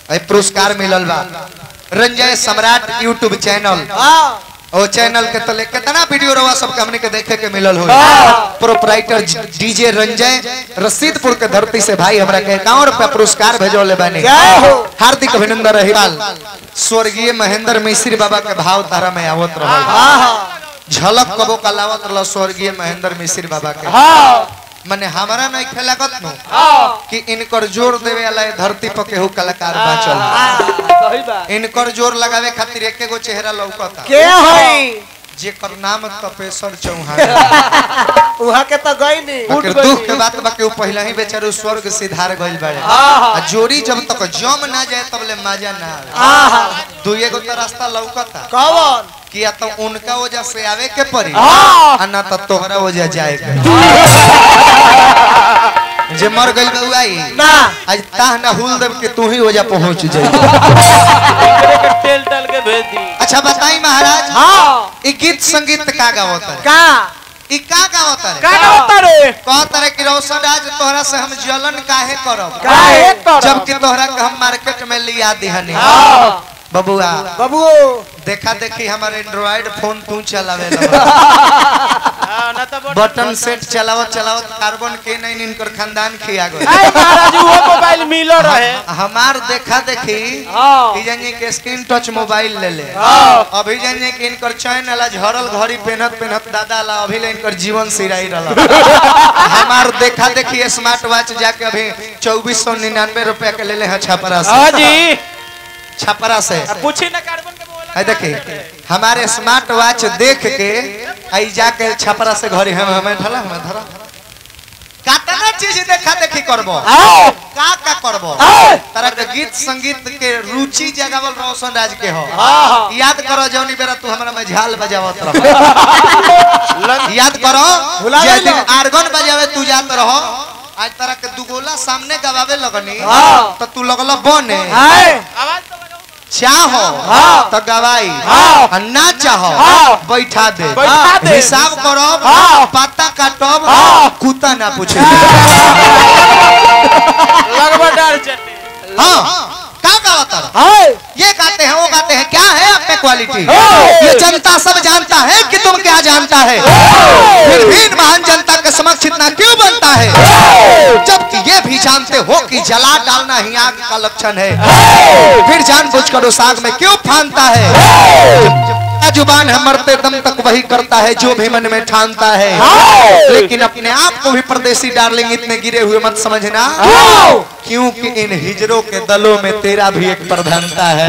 ए पुरस्कार मिलल बा रंजय सम्राट यूट्यूब चैनल ओ चैनल के तले कितना वीडियो रवा सबके हमने के देखे के मिलल हो प्रोपराइटर डीजे रंजय रसीदपुर के धरती से भाई हमरा के इक्यावन रुपया पुरस्कार भेजोले बानी हार्दिक अभिनंदन रही स्वर्गीय महेंद्र मिश्री बाबा के भाव तारा में आवत रहल झलक कबो कलावत रहल स्वर्गीय महेंद्र मिश्री बाबा के मने हमरा नहीं खेलागत नु कि इनकर जोर देवे वाला ए धरती पर केहू कलाकार बाचल इनकर जोर लगावे खातिर एके गो चेहरा लौकता के हई जेकर नाम तपेश्वर चौहान उहा के तो गई नहीं बाकी दुख के बात बाकी उ पहले ही बेचारे स्वर्ग सिधार गइल बाड़े आ जोड़ी जब तक जम ना जाए तब ले मजा ना आवे दुए गो तो रास्ता लौकता कौन किया तो उनका वजह से आवे के पड़ी हाँ। आ ना तो तोहरा वजह जाए के जे मर गइल बा उ आई ना आज ताह ना हुल देव के तू ही वजह पहुंच जाई टेल टल के भेज दी अच्छा बताई महाराज हाँ ई गीत संगीत का गावत है का ई का गावत है का होता रे कहत रहे कि रोशन आज तोहरा से हम जलन काहे करब काहे करब? जबकि तोहरा के हम मार्केट में लिया दिहनी हाँ। बबुआ बाबू देखा देखी हमार एंड्रॉइड फोन तू चलावे हां ना तो बटन सेट चलावत चलावत कार्बन के नहीं इनकर खानदान खिया गए आई महाराज वो मोबाइल मिलो रहे हमार देखा देखी हाँ। कि जानिए के स्क्रीन टच मोबाइल ले ले हाँ। अभी जानिए कि इनकर चैन वाला झरल घड़ी पेनत पेनत दादा ला अभी ले इनकर जीवन सिराई रहा हमार देखा देखी स्मार्ट वॉच जाके अभी चौबीस सौ निन्यानवे रुपया के ले ले हैं छपरा हां से जी छपरा से पूछी ना कार्बन के मोबाइल है देखी हमारे स्मार्ट वॉच देख के आई जाके छपरा से घरे हम हमें धला हमें धरा कातना चीज देखा देखी करबो का का करबो तरह के गीत संगीत के रुचि जगावल रोशन राज के हो याद करो जौनी बेरा तू हमरा में झाल बजावत रहो याद करो भुला जे गइलो। दिन आर्गन बजावे तू जात रहो आज तरह के दुगोला सामने गवावे लगनी हाँ। तो तू लगल बने आवाज तो लगाओ चाहो हाँ। तो गवाई हाँ। और ना चाहो हाँ। बैठा दे बैठा दे। हिसाब करो हाँ। पता काटब हाँ। कुत्ता ना पूछे लगभग डाल चटे हाँ का गावता रहा? हाय ये गाते हैं वो गाते हैं क्या है आप में क्वालिटी हाँ। ये जनता सब जानता है कि तुम क्या जानता है फिर भी इन महान जनता के समक्ष इतना क्यों बनता है जबकि ये भी जानते हो कि जला डालना ही आग का लक्षण है फिर जानबूझकर उस आग में क्यों फानता है जब जुबान है मरते दम तक वही करता है जो भी मन में ठानता है लेकिन अपने आप को भी परदेसी डार्लिंग इतने गिरे हुए मत समझना क्योंकि इन हिजरों के दलों में तेरा भी एक प्रधानता है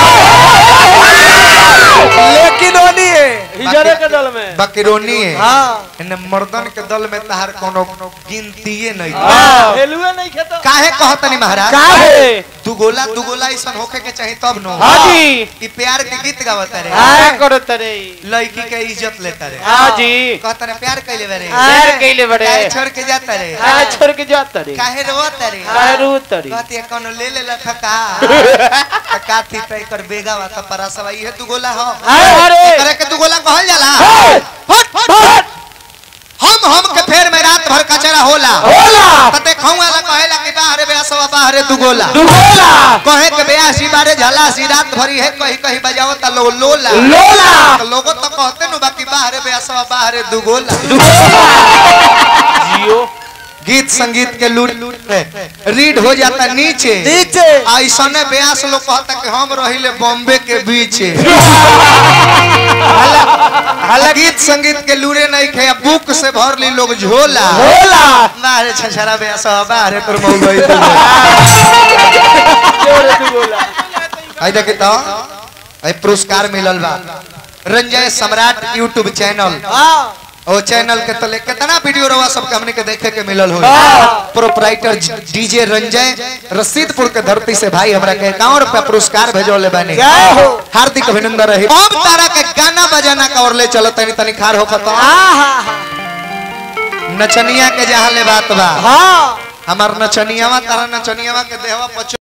लेकिन ओनी है हिजरे के दल में बकरोनी है हाँ इन मर्दन के दल में तहार कोनो गिनतीये नहीं हां हेलुए नहीं खेतो काहे कहतनी महाराज काहे दुगोला दुगोला ऐसा होखे के चाही तब नो हां जी ई प्यार के गीत गावत रे क्या करो तरे लड़की के इज्जत लेता रे हां जी कहता रे प्यार कैले बरे प्यार कैले बड़े काहे छोड़ के जाता रे हां छोड़ के जा तरे काहे रोत रे काहे रू तरी कहती है कोनो ले ले लखा का का थी पे कर बेगा वा त परासवा ई है दुगोला हो अरे करे के दुगोला कहल जाला हट हट हम हम के फेर में रात भर कचरा होला होला त देखौं वाला कहेला कि बाहरे बेसवा बाहरे दुगोला दुगोला कहे के बेयासी बारे झला सी रात भरी है कहीं कहीं बजाओ त लोग लोला लोला तो लोगो तो कहते नु बाकी बाहरे बेसवा बाहरे दुगोला जियो गीत संगीत के लूट रीड हो जाता नीचे नीचे ऐसने ब्यास लोग कहता कि हम रहिले बॉम्बे के बीच हालांकि गीत संगीत के लूरे नहीं खे बुक से भर ली लोग झोला होला बाहरे छछरा ब्यास बाहरे तोर मऊ गई जोरे तू बोला आई देखे तो आई पुरस्कार मिलल बा रंजय सम्राट यूट्यूब चैनल हाँ ओ चैनल के तले कितना वीडियो रवा सबके हमने के देखे के मिलल हो हाँ। प्रोपराइटर डीजे रंजय रसीदपुर के धरती से भाई हमरा के इक्यावन रुपया पुरस्कार भेजोले बानी जय हो हार्दिक अभिनंदन रही अब तारा के गाना बजाना का और ले चलो तनी तनी खार हो खतो हाँ नचनिया के जहाँ ले बात बा हाँ हमार नचनियावा तारा नचनियावा के देहवा पचो